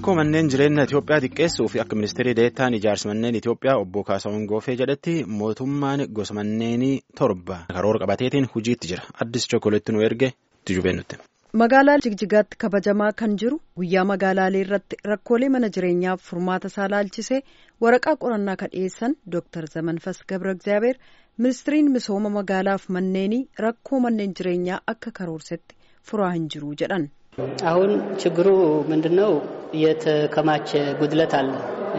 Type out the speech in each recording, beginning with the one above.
rakkoo manneen jireenya Itoophiyaa xiqqeessuu fi akka ministeerri deettaan ijaarsa manneen Itoophiyaa obbo Kaasahuun Goofee jedhetti mootummaan gosa manneenii torba karoora qabateetiin hojiitti jira. Addis Chookoleetti nu erge tijubee nutti. Magaalaa Jigjigaatti kabajamaa kan jiru guyyaa magaalaalee irratti rakkoolee mana jireenyaaf furmaata isaa laalchisee waraqaa qorannaa kan dhiyeessan Dr. Zamanfas Gabra Egzaabeer ministiriin misooma magaalaaf manneenii rakkoo manneen jireenyaa akka karoorsetti furaa hin jiru jedhan. አሁን ችግሩ ምንድን ነው? የተከማቸ ጉድለት አለ።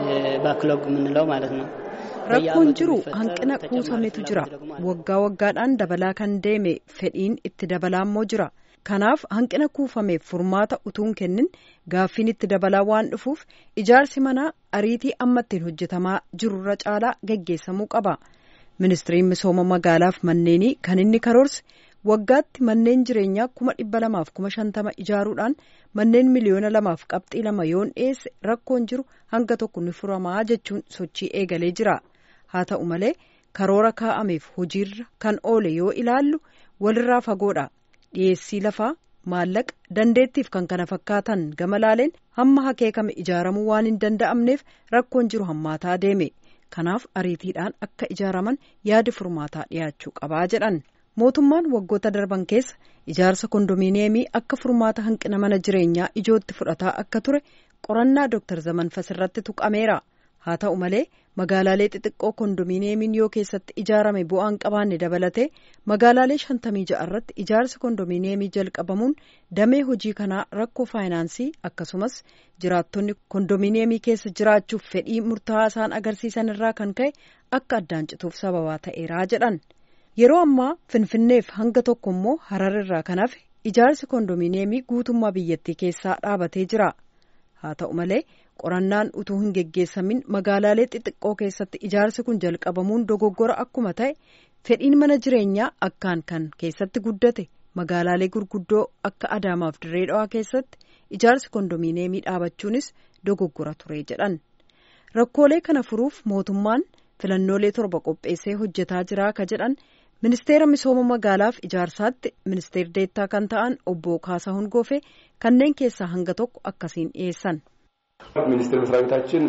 ባክሎግ የምንለው ማለት ነው። rakkoon jiru hanqina kuusametu jira waggaa waggaadhaan dabalaa kan deeme fedhiin itti dabalaa immoo jira kanaaf hanqina kuufameef furmaata utuun kennin gaaffiin itti dabalaa waan dhufuuf ijaarsi manaa ariitii amma ittiin hojjetamaa jirurra caalaa geggeessamuu qaba ministiriin misooma magaalaaf manneenii kan inni karoorse waggaatti manneen jireenyaa kuma dhibba lamaaf kuma shantama ijaaruudhaan manneen miliyoona lamaaf qabxii lama yoon dhiyeesse rakkoon jiru hanga tokko ni furamaa jechuun sochii eegalee jira haa ta'u malee karoora kaa'ameef hojiirra kan oole yoo ilaallu walirraa fagoodha dhiyeessii lafaa maallaqa dandeettiif kan kana fakkaatan gama laaleen hamma hakeekame ijaaramuu waan hin danda'amneef rakkoon jiru hammaataa deeme kanaaf ariitiidhaan akka ijaaraman yaadi furmaataa dhiyaachuu qabaa jedhan. mootummaan waggoota darban keessa ijaarsa kondominiyeemii akka furmaata hanqina mana jireenyaa ijootti fudhataa akka ture qorannaa Dr. Zamanfas irratti tuqameera haa ta'u malee magaalaalee xixiqqoo kondominiyeemiin yoo keessatti ijaarame bu'aan qabaanne dabalatee magaalaalee shantamii ja'a irratti ijaarsi kondominiyeemii jalqabamuun damee hojii kanaa rakkoo faayinaansii akkasumas jiraattonni kondominiyeemii keessa jiraachuuf fedhii murtaa'aa isaan agarsiisan irraa kan ka'e akka addaan cituuf sababaa ta'eeraa jedhan. yeroo ammaa finfinneef hanga tokko immoo harar irraa kan hafe ijaarsi kondominiyeemii guutummaa biyyattii keessaa dhaabatee jira haa ta'u malee qorannaan utuu hin geggeessamin magaalaalee xixiqqoo keessatti ijaarsi kun jalqabamuun dogoggora akkuma ta'e fedhiin mana jireenyaa akkaan kan keessatti guddate magaalaalee gurguddoo akka adaamaaf dirree dhawaa keessatti ijaarsi kondominiyeemii dhaabachuunis dogoggora ture jedhan rakkoolee kana furuuf mootummaan filannoolee torba qopheessee hojjetaa jira ka jedhan. ministeera misooma magaalaaf ijaarsaatti ministeer deettaa kan ta'an obbo Kaasahuun Goofee kanneen keessaa hanga tokko akkasiin dhiyeessan. ሚኒስቴር መስሪያ ቤታችን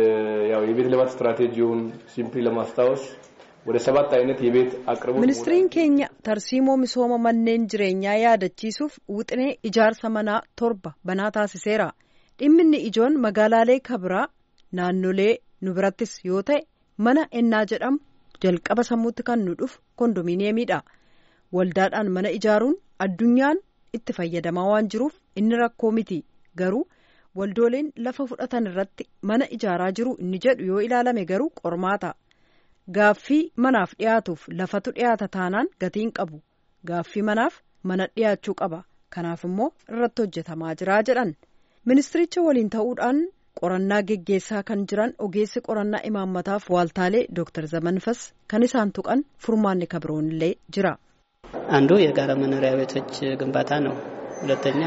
ያው የቤት ልማት ስትራቴጂውን ሲምፕሊ ለማስታወስ ወደ ሰባት አይነት የቤት አቅርቦት ministiriin keenya tarsiimoo misooma manneen jireenyaa yaadachiisuuf wixinee ijaarsa manaa torba banaa taasiseera dhimminni ijoon magaalaalee kabiraa naannolee nu birattis yoo ta'e mana ennaa jedhamu. jalqaba sammuutti kan nu dhufu kondominiyeemiidha waldaadhaan mana ijaaruun addunyaan itti fayyadamaa waan jiruuf inni rakkoo miti garuu waldooleen lafa fudhatan irratti mana ijaaraa jiru inni jedhu yoo ilaalame garuu qormaata gaaffii manaaf dhiyaatuuf lafatu dhiyaata taanaan gatiin qabu gaaffii manaaf mana dhiyaachuu qaba kanaaf immoo irratti hojjetamaa jira jedhan ministiricha waliin ta'uudhaan. qorannaa geggeessaa kan jiran ogeessi qorannaa imaammataaf waaltaalee ዶክተር ዘመንፈስ kan isaan tuqan furmaanni kabroonillee jira አንዱ የጋራ መኖሪያ ቤቶች ግንባታ ነው። ሁለተኛ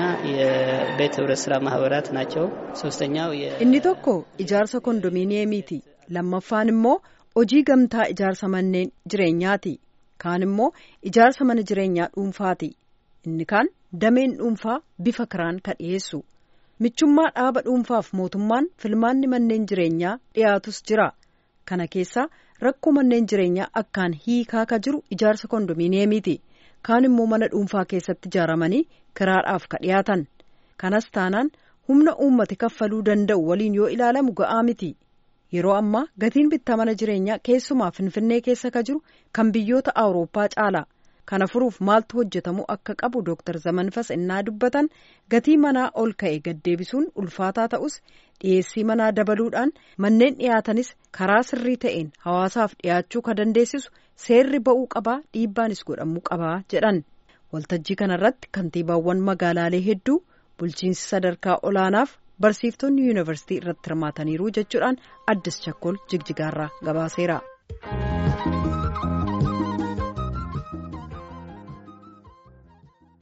የቤት ህብረት ስራ ማህበራት ናቸው። ሶስተኛው inni tokko ijaarsa kondominiyeemiiti lammaffaan immoo hojii gamtaa ijaarsa manneen jireenyaati kaan immoo ijaarsa mana jireenyaa dhuunfaati inni kaan dameen dhuunfaa bifa kiraan ka dhiyeessu. michummaa dhaaba dhuunfaaf mootummaan filmaanni manneen jireenyaa dhiyaatus jira kana keessaa rakkoo manneen jireenyaa akkaan hiikaa ka jiru ijaarsa kondominiyeemiiti kaan immoo mana dhuunfaa keessatti ijaaramanii kiraadhaaf ka dhiyaatan kanas taanaan humna uummati kaffaluu danda'u waliin yoo ilaalamu ga'aa miti yeroo ammaa gatiin bittaa mana jireenyaa keessumaa finfinnee keessa ka jiru kan biyyoota awurooppaa caala. kana furuuf maaltu hojjetamu akka qabu Dr. Zamanfas innaa dubbatan gatii manaa ol ka'e gaddeebisuun ulfaataa ta'us dhiyeessii manaa dabaluudhaan manneen dhiyaatanis karaa sirrii ta'een hawaasaaf dhiyaachuu ka dandeessisu seerri ba'uu qabaa dhiibbaanis godhamuu qabaa jedhan waltajjii kanarratti kantiibaawwan magaalaalee hedduu bulchiinsi sadarkaa olaanaaf barsiiftonni yuunivarsiitii irratti hirmaataniiru jechuudhaan addis chakkol jigjigaarraa gabaaseera.